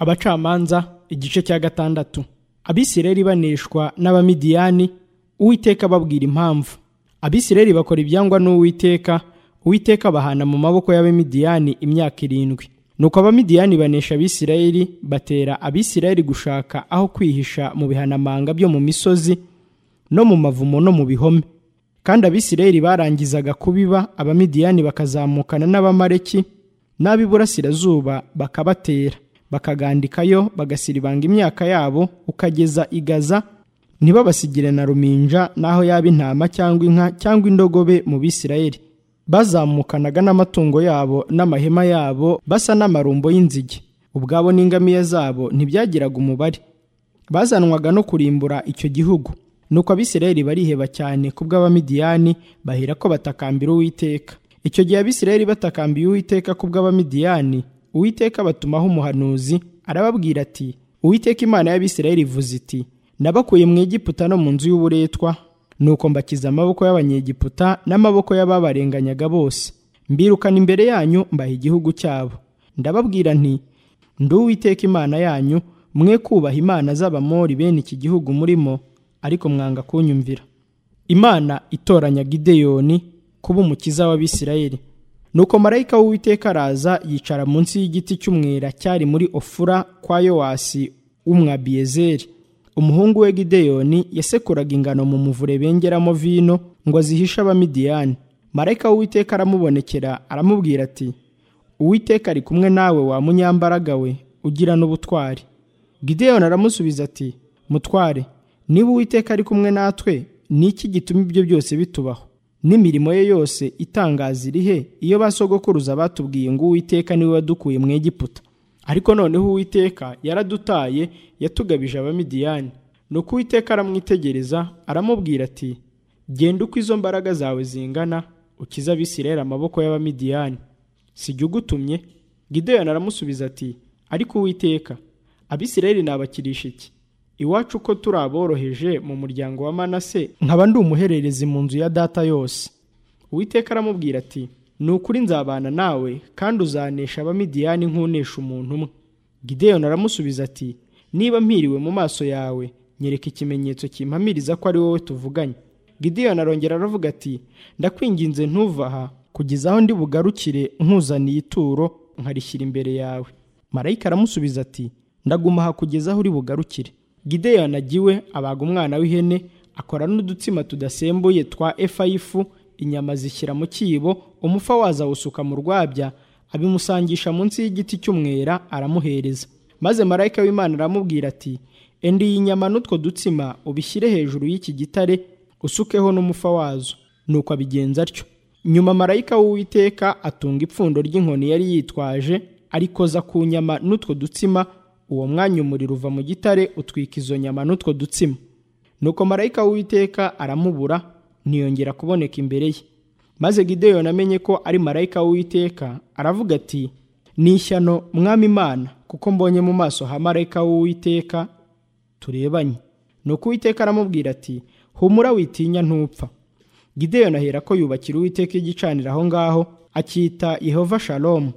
abacamanza igice cya gatandatu abisireri baneshwa n'abamidiyani uwiteka ababwira impamvu abisireri bakora ibyangwa n'uwiteka uwiteka bahana mu maboko y'abamidiyani imyaka irindwi nuko abamidiyani banesha abisirayeli batera abisirayeli gushaka aho kwihisha mu bihanamanga byo mu misozi no mu mavumo no mu bihome kandi abisirayeli barangizaga kubiba abamidiyani bakazamukana n'abamareki n'ab'iburasirazuba bakabatera bakagandikayo bagasiribanga imyaka yabo ukageza i gaza ntibabasigire na ruminja n'aho yaba intama cyangwa inka cyangwa indogobe mu bisirayeli bazamukanaga n'amatungo yabo n'amahema yabo basa n'amarumbo y'inzige ubwabo n'ingamiya zabo ntibyagiraga umubare bazanwaga no kurimbura icyo gihugu nuko abisirayeli bariheba cyane ku bw'abamidiyani bahera ko batakambira uwiteka icyo gihe abisirayeli batakambiye uwiteka ku bw'abamidiyani uwiteka batumaho umuhanuzi arababwira ati uwiteka imana y'abisirayeli ivuze iti nabakuye mu egiputa no mu nzu y'uburetwa nuko mbakiza amaboko y'abanyegiputa n'amaboko y'ababarenganyaga bose mbirukana imbere yanyu mbaha igihugu cyabo ndababwira nti ndi uwiteka imana yanyu mwe kubaha imana z'abamori bene iki gihugu murimo ariko mwanga kunyumvira imana itoranya gideyoni kuba umukiza w'abisirayeli nuko marayika w'uwiteka araza yicara munsi y'igiti cy'umwera cyari muri ofura kwa yowasi w'umwabiyezeri umuhungu we gideyoni yasekuraga ingano mu muvure bengeramo vino ngo azihishe abamidiyani marayika w'uwiteka aramubonekera aramubwira ati uwiteka ari kumwe nawe wa munyambaraga we ugira n'ubutwari gideyoni aramusubiza ati mutware niba uwiteka ari kumwe natwe ni iki gituma ibyo byose bitubaho n'imirimo ye yose itangaza irihe iyo ba sogokuruza batubwiye ngo uwiteka niwe wadukuye mu egiputa ariko noneho uwiteka yaradutaye yatugabije abamidiyani nuko uwiteka aramwitegereza aramubwira ati genda uko izo mbaraga zawe zingana ukize abisirayeli amaboko y'abamidiyani si jya ugutumye gideyoni aramusubiza ati ariko uwiteka abisirayeli nabakirisha iki iwacu uko turi aboroheje mu muryango wa manase nkaba ndi umuhererezi mu nzu ya data yose uwiteka aramubwira ati ni ukuri nzabana nawe kandi uzanesha abamidiyani nk'unesha umuntu umwe gideyoni aramusubiza ati niba mpiriwe mu maso yawe nyereka ikimenyetso kimpamiriza ko ari wowe tuvuganye gideyoni arongera aravuga ati ndakwinginze ntuva aha kugeza aho ndi bugarukire nkuzaniye ituro nkarishyira imbere yawe marayika aramusubiza ati ndaguma aha kugeza aho uri bugarukire gideyoni agiwe abaga umwana w'ihene akora n'udutsima tudasembuye twa efa y'ifu inyama zishyira mu cyibo umufa waza awusuka mu rwabya abimusangisha munsi y'igiti cy'umwera aramuhereza maze marayika w'imana aramubwira ati endi iyi nyama n'utwo dutsima ubishyire hejuru y'iki gitare usukeho n'umufa wazo nuko abigenza atyo nyuma marayika w'uwiteka atunga ipfundo ry'inkoni yari yitwaje arikoza ku nyama n'utwo dutsima uwo mwanya umuriro uva mu gitare utwika izo nyama n'utwo dutsima nuko marayika w'uwiteka aramubura ntiyongera kuboneka imbere ye maze gideyoni amenye ko ari marayika w'uwiteka aravuga ati ni ishyano mwami imana kuko mbonye mu maso ha marayika w'uwiteka turebanye nuko uwiteka aramubwira ati humura witinya ntupfa gideyoni ahera ko yubakira uwiteka igicaniro aho ngaho akita yehova shalomu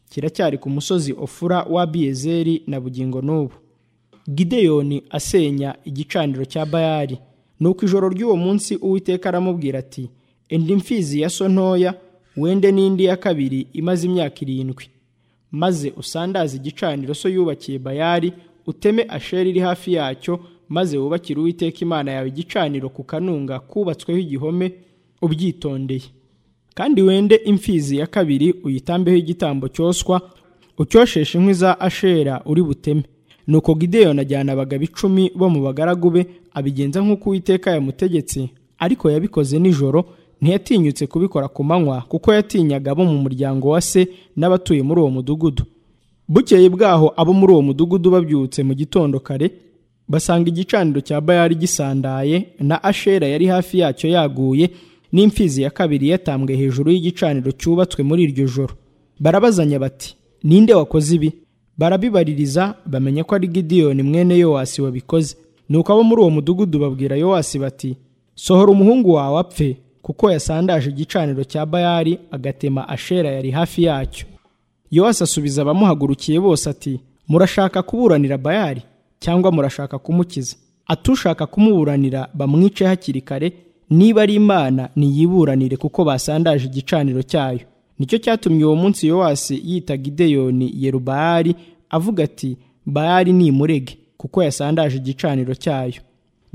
kiracyari ku musozi ofura wa biyezeri na bugingo n'ubu gideyoni asenya igicaniro cya bayari nuko ijoro ry'uwo munsi uwiteka aramubwira ati indi mfizi ya so ntoya wende n'indi ya kabiri imaze imyaka irindwi maze usandaze igicaniro so yubakiye bayari uteme asheri iri hafi yacyo maze wubakire uwiteka imana yawe igicaniro ku kanunga kubatsweho igihome ubyitondeye kandi wende imfizi ya kabiri uyitambeho igitambo cyoswa ucyosheshe inkwi za ashera uri buteme nuko gideyoni ajyana abagabo icumi bo mu bagaragu be abigenza nk'uko uwiteka yamutegetse ariko yabikoze nijoro ntiyatinyutse kubikora ku manywa kuko yatinyaga abo mu muryango wa se n'abatuye muri uwo mudugudu bukeye bwaho abo muri uwo mudugudu babyutse mu gitondo kare basanga igicaniro cya bayari gisandaye na ashera yari hafi yacyo yaguye n'imfizi ya kabiri yatambwe hejuru y'igicaniro cyubatswe muri iryo joro barabazanya bati ninde wakoze ibi barabibaririza bamenya ko ari gidiyoni mwene yowasi wabikoze nuko abo muri uwo mudugudu babwira yowasi bati sohora umuhungu wawe apfe kuko yasandaje igicaniro cya bayari agatema ashera yari hafi yacyo yowasi asubiza abamuhagurukiye bose ati murashaka kuburanira bayari cyangwa murashaka kumukiza atushaka kumuburanira bamwice hakiri kare niba ari imana niyiburanire kuko basandaje igicaniro cyayo nicyo cyatumye uwo munsi yowasi yita gideyoni yerubayari avuga ati bayari nimurege kuko yasandaje igicaniro cyayo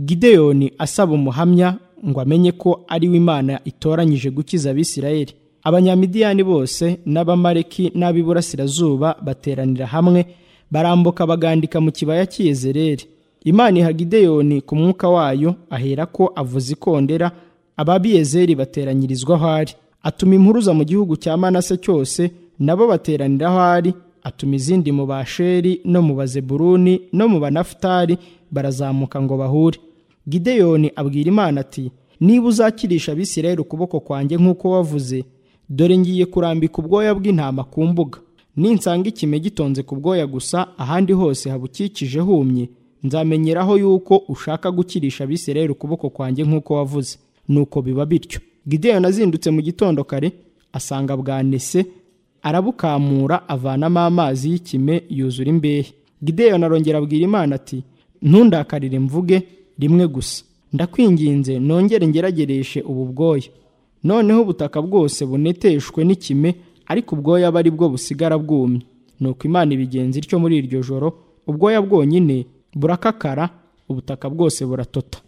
gideyoni asaba umuhamya ngo amenye ko ari we imana itoranyije gukiza abisirayeli abanyamidiyani bose n'abamareki n'ab'iburasirazuba bateranira hamwe barambuka bagandika mu kibaya cy'iyezereri imana iha gideyoni ku mwuka wayo ahera ko avuza ikondera ababiyezeri bateranyirizwa aho ari atuma impuruza mu gihugu cya manase cyose nabo bateranira aho ari atuma izindi mu basheri no mu bazeburuni no mu banafutari barazamuka ngo bahure gideyoni abwira imana ati niba uzakirisha abisirayeli ukuboko kwanjye nk'uko wavuze dore ngiye kurambika ubwoya bw'intama ku mbuga ninsanga ikime gitonze ku bwoya gusa ahandi hose habukikije humye nzamenyeraho yuko ushaka gukirisha abisirayeli ukuboko kwanjye nk'uko wavuze nuko biba bityo gideyoni azindutse mu gitondo kare asanga bwanese arabukamura avanamo amazi y'ikime yuzura imbehe gideyoni arongera abwira imana ati ntundakarire mvuge rimwe gusa ndakwinginze nongere ngeragereshe ubu bwoya noneho ubutaka bwose buneteshwe n'ikime ariko ubwoya aba ari bwo busigara bwumye nuko imana ibigenza ityo muri iryo joro ubwoya bwonyine burakakara ubutaka bwose buratota